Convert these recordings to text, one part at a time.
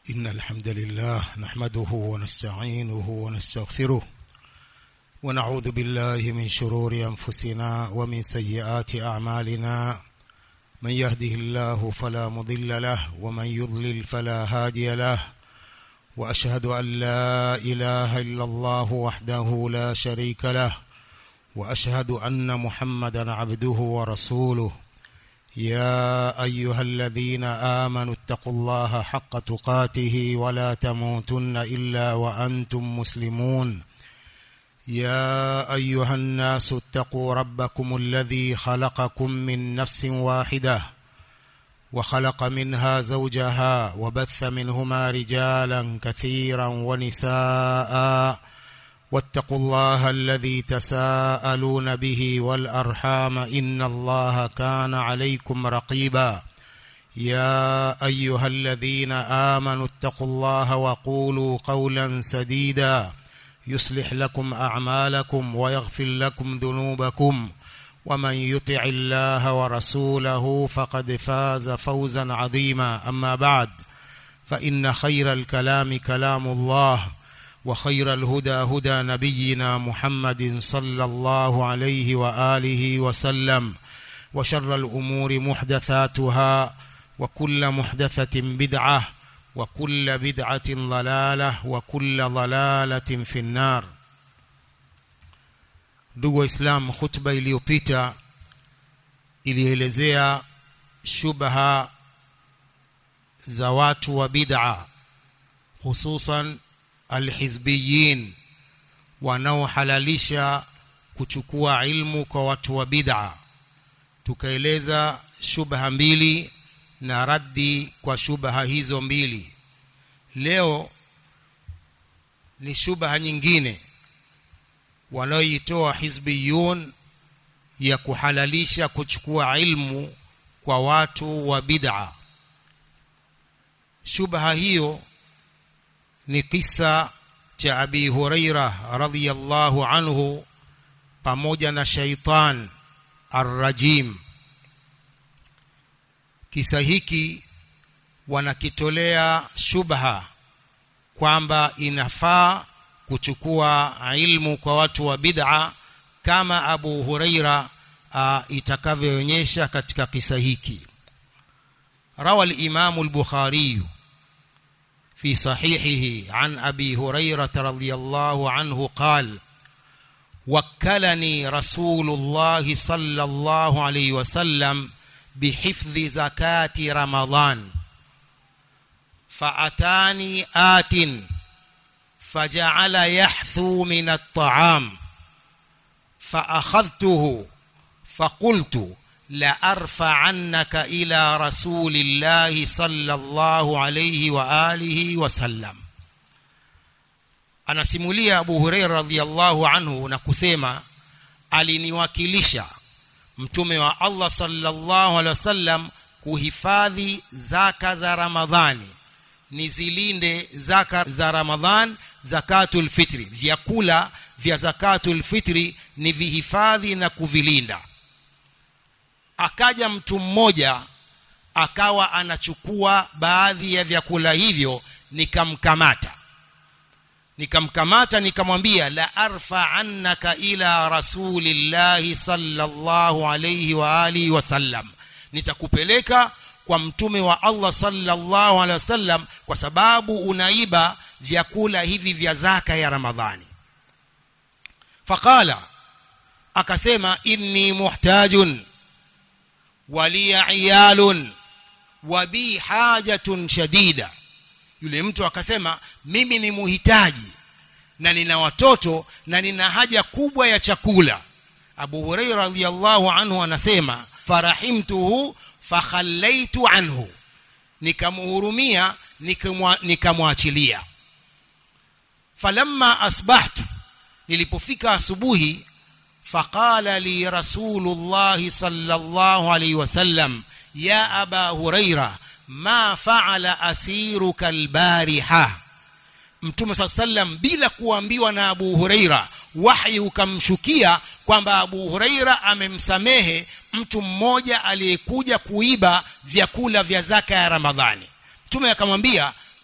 إن الحمد لله نحمده ونستعينه ونستغفره ونعوذ بالله من شرور أنفسنا ومن سيئات أعمالنا من يهده الله فلا مضل له ومن يضلل فلا هادي له وأشهد أن لا إله إلا الله وحده لا شريك له وأشهد أن محمدا عبده ورسوله يا أيها الذين آمنوا اتقوا الله حق تقاته ولا تموتن إلا وأنتم مسلمون يا أيها الناس اتقوا ربكم الذي خلقكم من نفس واحدة وخلق منها زوجها وبث منهما رجالا كثيرا ونساء واتقوا الله الذي تساءلون به والأرحام إن الله كان عليكم رقيبا يا أيها الذين آمنوا اتقوا الله وقولوا قولا سديدا يصلح لكم أعمالكم ويغفر لكم ذنوبكم ومن يطع الله ورسوله فقد فاز فوزا عظيما أما بعد فإن خير الكلام كلام الله وخير الهدى هدى نبينا محمد صلى الله عليه وآله وسلم وشر الأمور محدثاتها وكل محدثة بدعة وكل بدعة ضلالة وكل ضلالة في النار ndugu waislam khutba iliyopita ilielezea shubha za watu wa bid'a hususan alhizbiyin wanaohalalisha kuchukua ilmu kwa watu wa bid'a tukaeleza shubha mbili na raddi kwa shubha hizo mbili leo ni shubha nyingine wanaoitoa hizbiyun ya kuhalalisha kuchukua ilmu kwa watu wa bid'a shubha hiyo ni kisa cha Abi Huraira radhiyallahu anhu pamoja na shaitan arrajim kisa hiki wanakitolea shubha kwamba inafaa kuchukua ilmu kwa watu wa bid'a kama Abu Huraira itakavyoonyesha katika kisa hiki rawa al-Imam al-Bukhari في صحيحه عن أبي هريرة رضي الله عنه قال وكلني رسول الله صلى الله عليه وسلم بحفظ زكاة رمضان فأتاني آت فجعل يحثو من الطعام فأخذته فقلت لأرفعنك إلى رسول الله صلى الله عليه وآله وسلم anasimulia Abu Huraira radhiallahu anhu na kusema aliniwakilisha mtume wa Allah sallallahu alaihi wasallam kuhifadhi zaka za Ramadhani nizilinde zaka za Ramadhan zakatul fitri vyakula vya zakatul fitri ni vihifadhi na kuvilinda akaja mtu mmoja akawa anachukua baadhi ya vyakula hivyo nikamkamata nikamkamata nikamwambia la arfa annaka ila rasulillahi sallallahu alayhi wa alihi wasallam nitakupeleka kwa mtume wa Allah sallallahu alaihi wasallam kwa sababu unaiba vyakula hivi vya zaka ya Ramadhani faqala akasema inni muhtajun waliya iyalun wa bi hajatun shadida yule mtu akasema mimi ni muhitaji na nina watoto na nina haja kubwa ya chakula Abu Hurairah radhiyallahu anhu anasema farahimtuhu fakhallaitu anhu nikamhurumia nikamwachilia falamma asbahtu nilipofika asubuhi فقال لي رسول الله صلى الله عليه وسلم يا أبا هريرة ما فعل أسيرك البارحة mtume saa sallam bila kuambiwa na abu hureira wahyi ukamshukia kwamba abu hureira amemsamehe mtu mmoja aliyekuja kuiba vyakula vya zaka ya ramadhani mtume akamwambia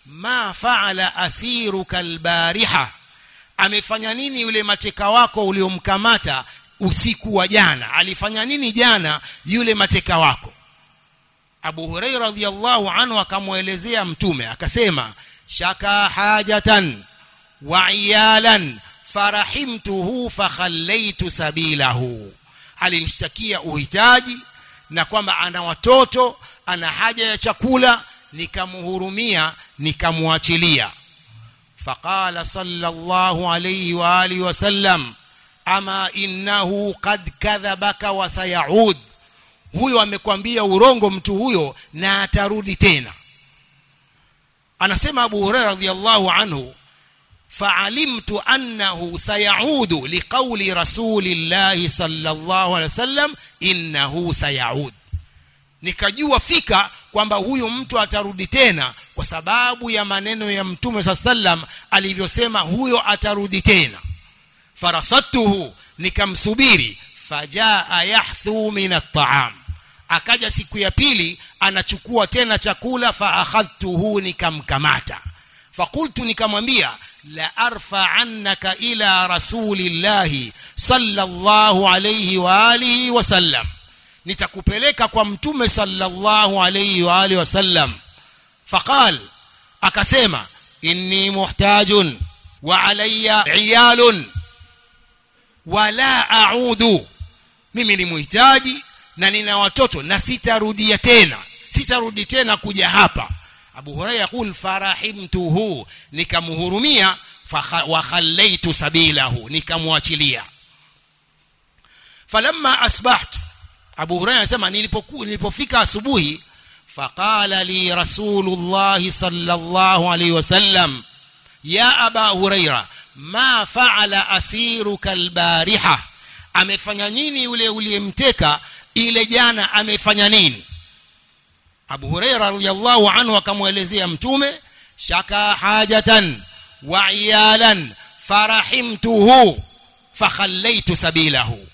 ma faala asiruka albariha amefanya nini yule mateka wako uliomkamata usiku wa jana alifanya nini jana yule mateka wako Abu Hurairah radhiyallahu anhu akamwelezea mtume akasema shaka hajatan wa iyalan farahimtuhu fakhallaitu sabilahu alinishtakia uhitaji na kwamba ana watoto ana haja ya chakula nikamhurumia nikamwachilia faqala sallallahu alayhi wa alihi wasallam ama innahu qad kadhabaka wa sayaud huyo amekwambia urongo mtu huyo na atarudi tena anasema Abu Hurairah radhiyallahu anhu fa'alimtu annahu sayaudu liqawli rasulillahi sallallahu alaihi wasallam innahu sayaud nikajua fika kwamba huyu mtu atarudi tena kwa sababu ya maneno ya mtume sallam alivyosema huyo atarudi tena farasatuhu nikamsubiri fajaa yahthu min at-ta'am akaja siku ya pili anachukua tena chakula fa akhadtuhu nikamkamata fakultu nikamwambia la arfa annaka ila rasulillahi sallallahu alayhi wa alihi wasallam nitakupeleka kwa mtume sallallahu alayhi wa alihi wasallam faqal akasema inni muhtajun wa alayya iyalun wala a'udu mimi ni muhitaji na nina watoto na sitarudia tena sitarudi tena kuja hapa Abu Hurairah yakul farahimtuhu nikamhurumia wa khallaitu sabilahu nikamwachilia falamma asbahtu Abu Hurairah anasema nilipokuwa nilipofika asubuhi faqala li rasulullah sallallahu alayhi wasallam ya aba huraira ma faala asiruka albariha amefanya nini yule uliyemteka ile jana amefanya nini Abu Huraira radhiyallahu anhu akamwelezea mtume shaka hajatan wa iyalan farahimtuhu fakhallaitu sabilahu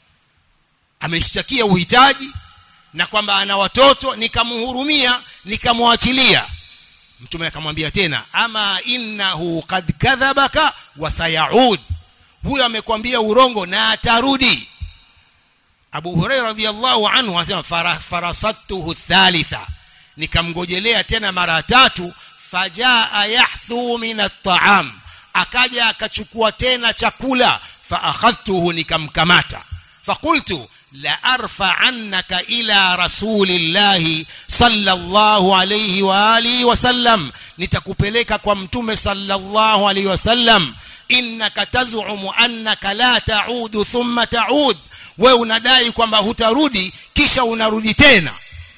ameshtakia uhitaji na kwamba ana watoto nikamhurumia nikamwachilia mtume akamwambia tena ama innahu qad kadhabaka wa sayaud huyo amekwambia urongo na atarudi Abu Hurairah radhiyallahu anhu anasema farasatuhu thalitha nikamgojelea tena mara tatu fajaa yahthu min at-ta'am akaja akachukua tena chakula fa akhadtuhu nikamkamata faqultu la arfa annaka ila rasulillahi sallallahu alayhi wa alihi wasallam nitakupeleka kwa mtume sallallahu alayhi wasallam innaka tazumu annaka la taudu thumma taud wewe unadai kwamba hutarudi kisha unarudi tena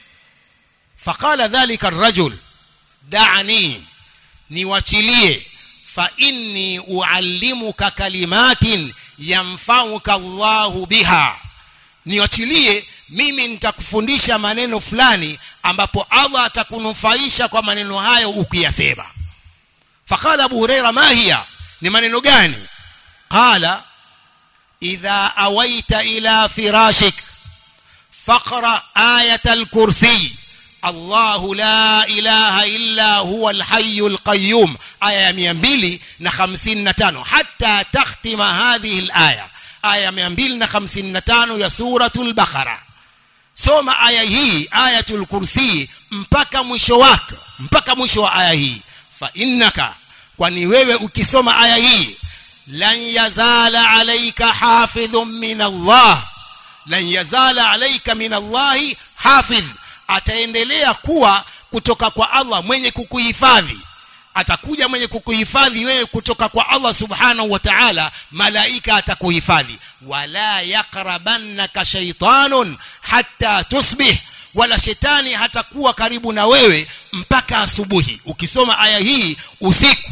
faqala dhalika arrajul da'ani niwachilie fa inni uallimuka kalimatin yamfauka Allahu biha niwachilie mimi nitakufundisha maneno fulani ambapo Allah atakunufaisha kwa maneno hayo ukiyasema faqala Abu Huraira ma hiya ni maneno gani qala idha awaita ila firashik faqra ayat al-kursi الله لا إله إلا هو الحي القيوم آية 255 حتى تختم هذه الآية آية 255 يا سورة البقرة soma aya hii ayatul kursi mpaka mwisho wake mpaka mwisho wa aya hii fa innaka kwani wewe ukisoma aya hii lan yazala alayka hafidhun min Allah lan yazala alayka min Allah hafidh ataendelea kuwa kutoka kwa Allah mwenye kukuhifadhi atakuja mwenye kukuhifadhi wewe kutoka kwa Allah subhanahu wa ta'ala malaika atakuhifadhi wala yaqrabannaka shaytanun hatta tusbih wala shetani hatakuwa karibu na wewe mpaka asubuhi ukisoma aya hii usiku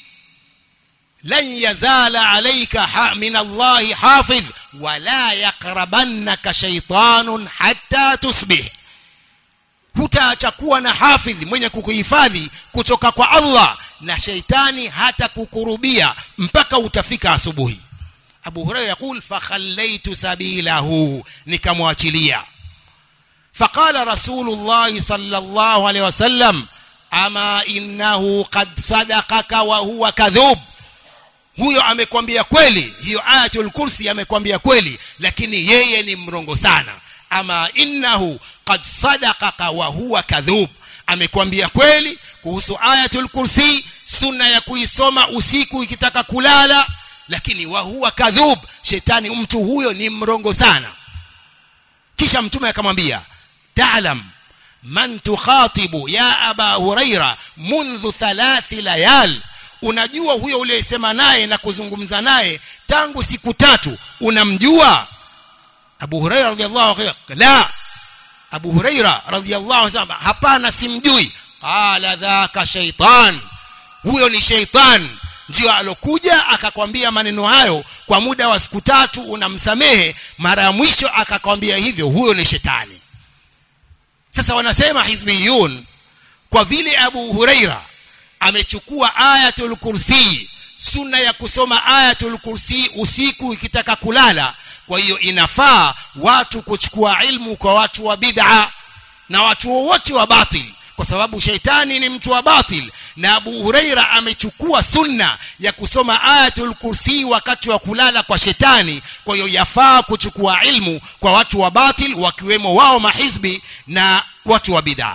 lan yazala alayka ha, min Allah hafidh wala yaqrabannaka shaytanun hatta tusbih hutaacha kuwa na hafidh mwenye kukuhifadhi kutoka kwa Allah na sheitani hata kukurubia mpaka utafika asubuhi Abu Hurairah yakul fakhallaitu sabilahu nikamwachilia faqala rasulullah sallallahu alaihi wasallam ama innahu qad sadaqaka wa huwa kadhub huyo amekwambia kweli hiyo ayatul kursi amekwambia kweli lakini yeye ni mrongo sana ama innahu qad sadaqaka wa huwa kadhub amekwambia kweli kuhusu ayatul kursi sunna ya kuisoma usiku ikitaka kulala lakini wa huwa kadhub shetani mtu huyo ni mrongo sana kisha mtume akamwambia ta'lam man tukhatibu ya aba huraira mundhu thalathi layal unajua huyo uliyesema naye na kuzungumza naye tangu siku tatu unamjua Abu Huraira radhiallahu anhu la Abu Huraira radhiallahu anhu hapana simjui qala dhaka shaitan huyo ni shaitan ndio alokuja akakwambia maneno hayo kwa muda wa siku tatu unamsamehe mara ya mwisho akakwambia hivyo huyo ni shetani sasa wanasema hizbiyun kwa vile Abu Huraira amechukua ayatul kursi sunna ya kusoma ayatul kursi usiku ikitaka kulala kwa hiyo inafaa watu kuchukua ilmu kwa watu wa bid'a na watu wowote wa batil kwa sababu sheitani ni mtu wa batil na Abu Huraira amechukua sunna ya kusoma ayatul kursi wakati wa kulala kwa shetani kwa hiyo yafaa kuchukua ilmu kwa watu wa batil wakiwemo wao mahizbi na watu wa bid'a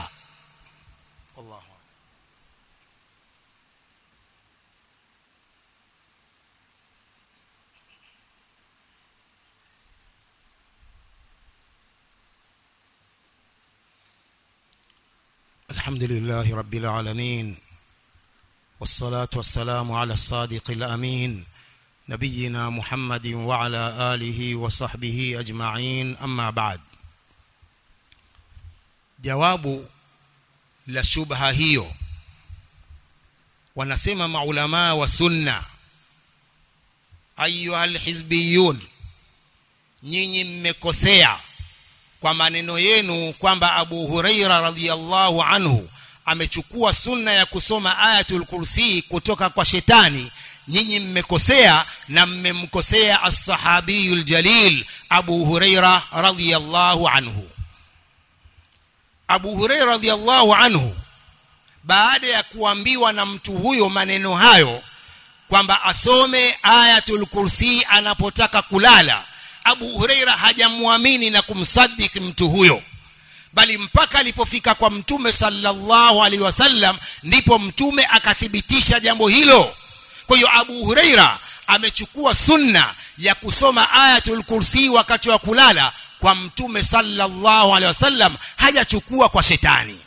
الحمد لله رب العالمين والصلاة والسلام على الصادق الأمين نبينا محمد وعلى آله وصحبه أجمعين أما بعد جواب لشبهة هيو wanasema maulamaa wa sunna ayuha alhizbiyun nyinyi mmekosea kwa maneno yenu kwamba Abu Huraira radhiyallahu anhu amechukua sunna ya kusoma ayatul kursi kutoka kwa shetani nyinyi mmekosea na mmemkosea as-sahabiyul jalil Abu Huraira radhiyallahu anhu Abu Huraira radhiyallahu anhu baada ya kuambiwa na mtu huyo maneno hayo kwamba asome ayatul kursi anapotaka kulala Abu Huraira hajamwamini na kumsadiki mtu huyo bali mpaka alipofika kwa mtume sallallahu alaihi wasallam ndipo mtume akathibitisha jambo hilo kwa hiyo Abu Huraira amechukua sunna ya kusoma ayatul kursi wakati wa kulala kwa mtume sallallahu alaihi wasallam hajachukua kwa shetani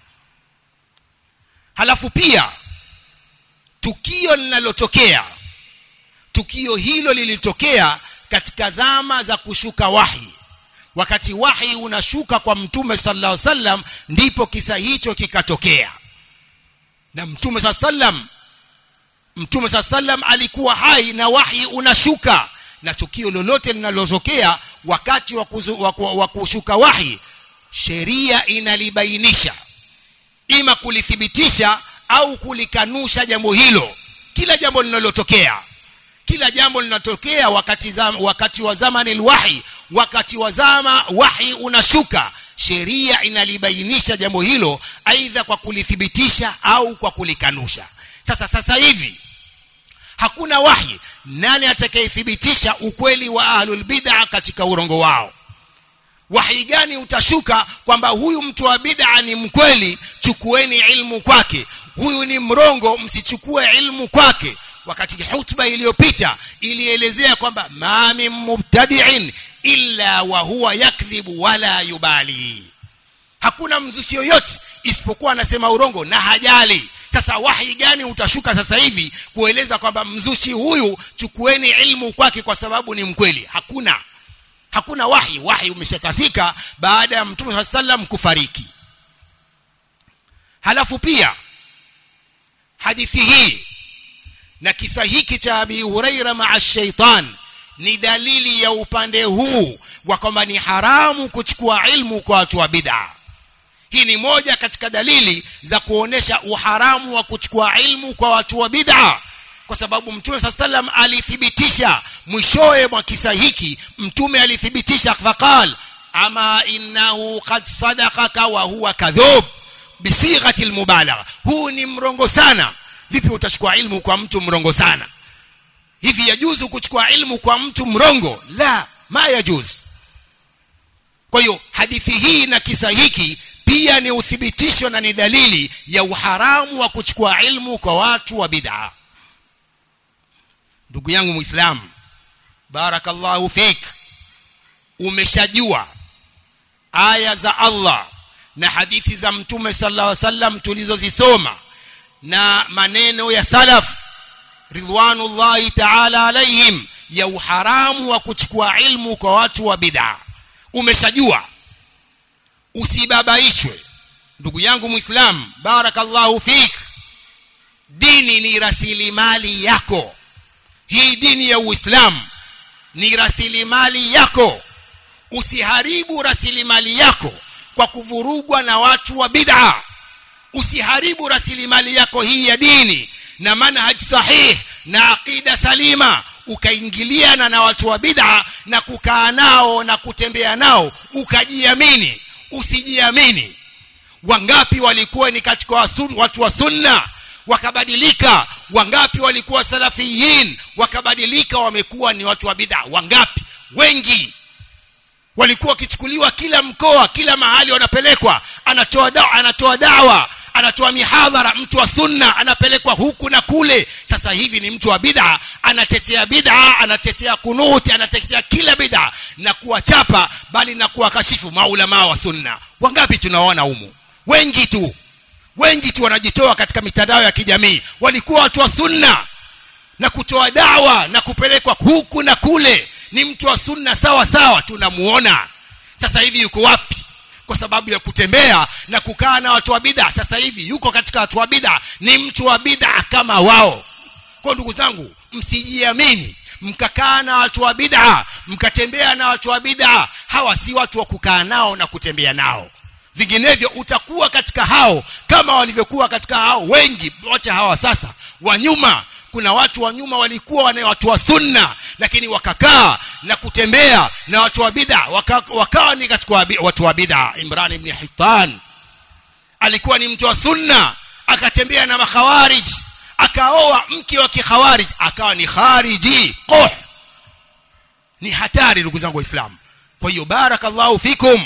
halafu pia tukio linalotokea tukio hilo lilitokea katika zama za kushuka wahi wakati wahi unashuka kwa mtume sallallahu alaihi wasallam ndipo kisa hicho kikatokea na mtume sallallahu alaihi wasallam mtume sallallahu alaihi wasallam alikuwa hai na wahi unashuka na tukio lolote linalotokea wakati wa, kuzu, wa, wa kushuka wahi sheria inalibainisha ima kulithibitisha au kulikanusha jambo hilo kila jambo linalotokea kila jambo linatokea wakati zama, wakati wa zamani alwahi wakati wa zama wahi unashuka sheria inalibainisha jambo hilo aidha kwa kulithibitisha au kwa kulikanusha sasa sasa hivi hakuna wahi nani atakayethibitisha ukweli wa ahlul bid'a katika urongo wao wahi gani utashuka kwamba huyu mtu wa bid'a ni mkweli chukueni ilmu kwake huyu ni mrongo msichukue ilmu kwake wakati hutuba iliyopita ilielezea kwamba ma min mubtadi'in illa wa huwa yakdhibu wala yubali hakuna mzushi yoyote isipokuwa anasema urongo na hajali sasa wahi gani utashuka sasa hivi kueleza kwamba mzushi huyu chukueni ilmu kwake kwa sababu ni mkweli hakuna hakuna wahi wahi umeshakatika baada ya mtume sallam kufariki halafu pia hadithi hii na kisa hiki cha Abi Huraira maa shaitan ni dalili ya upande huu wa kwamba ni haramu kuchukua ilmu kwa watu wa bid'a hii ni moja katika dalili za kuonesha uharamu wa kuchukua ilmu kwa watu wa bid'a kwa sababu mtume saa sallam alithibitisha mwishowe mwa kisa hiki mtume alithibitisha faqal ama innahu qad sadaqaka wa huwa kadhub bisighati almubalagha huu ni mrongo sana vipi utachukua ilmu kwa mtu mrongo sana hivi yajuzu kuchukua ilmu kwa mtu mrongo la ma yajuz kwa hiyo hadithi hii na kisa hiki pia ni uthibitisho na ni dalili ya uharamu wa kuchukua ilmu kwa watu wa bid'a ndugu yangu muislamu barakallahu fik umeshajua aya za Allah na hadithi za mtume sallallahu alaihi wasallam tulizozisoma na maneno ya salaf ridwanullahi ta'ala alaihim ya uharamu wa kuchukua ilmu kwa watu wa bid'a umeshajua usibabaishwe ndugu yangu muislam barakallahu fik dini ni rasilimali yako hii dini ya uislamu ni rasilimali yako usiharibu rasilimali yako kwa kuvurugwa na watu wa bid'a usiharibu rasilimali yako hii ya dini na manhaj sahih na aqida salima ukaingiliana na watu wa bid'a na kukaa nao na kutembea nao ukajiamini usijiamini wangapi walikuwa ni katika watu wa sunna wakabadilika wangapi walikuwa salafiyin wakabadilika wamekuwa ni watu wa bid'a wangapi wengi walikuwa wakichukuliwa kila mkoa kila mahali wanapelekwa anatoa dawa anatoa dawa anatoa mihadhara mtu wa sunna anapelekwa huku na kule sasa hivi ni mtu wa bid'a anatetea bid'a anatetea kunuti anatetea kila bid'a na kuwachapa bali na kuwakashifu maulama wa sunna wangapi tunaona humu wengi tu wengi tu wanajitoa katika mitandao ya kijamii walikuwa watu wa sunna na kutoa dawa na kupelekwa huku na kule ni mtu wa sunna sawa sawa tunamuona sasa hivi yuko wapi kwa sababu ya kutembea na kukaa na watu wa bid'a sasa hivi yuko katika watu wa bid'a ni mtu wa bid'a kama wao kwa ndugu zangu msijiamini mkakaa na watu wa bid'a mkatembea na watu wa bid'a hawa si watu wa kukaa nao na kutembea nao vinginevyo utakuwa katika hao kama walivyokuwa katika hao wengi wote hawa sasa wa nyuma kuna watu wa nyuma walikuwa wana watu wa sunna lakini wakakaa na kutembea na watu wa bid'a waka, wakawa ni katika watu wa bid'a Imran ibn Hittan alikuwa ni mtu wa sunna akatembea na makhawarij akaoa mke wa kikhawarij akawa ni khariji qoh ni hatari ndugu zangu waislamu kwa hiyo barakallahu fikum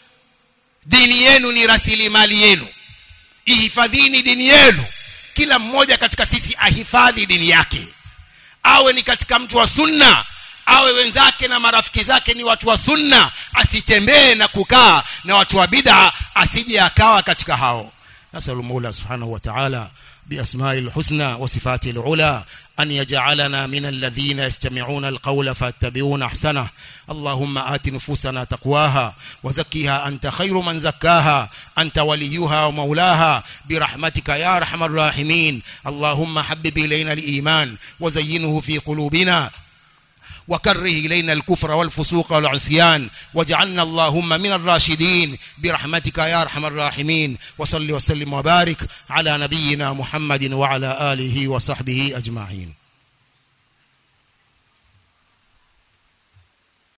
dini yenu ni rasilimali yenu ihifadhini dini yenu kila mmoja katika sisi ahifadhi dini yake awe ni katika mtu wa sunna awe wenzake na marafiki zake ni watu wa sunna asitembee na kukaa na watu wa bid'a asije akawa katika hao nasalu mola subhanahu wa ta'ala بأسماء الحسنى وصفاته العلى أن يجعلنا من الذين يستمعون القول فاتبعون أحسنه اللهم آت نفوسنا تقواها وزكها أنت خير من زكاها أنت وليها ومولاها برحمتك يا أرحم الراحمين اللهم حبب إلينا الإيمان وزينه في قلوبنا وكره إلينا الكفر والفسوق والعصيان واجعلنا اللهم من الراشدين برحمتك يا أرحم الراحمين وصل وسلم وبارك على نبينا محمد وعلى آله وصحبه أجمعين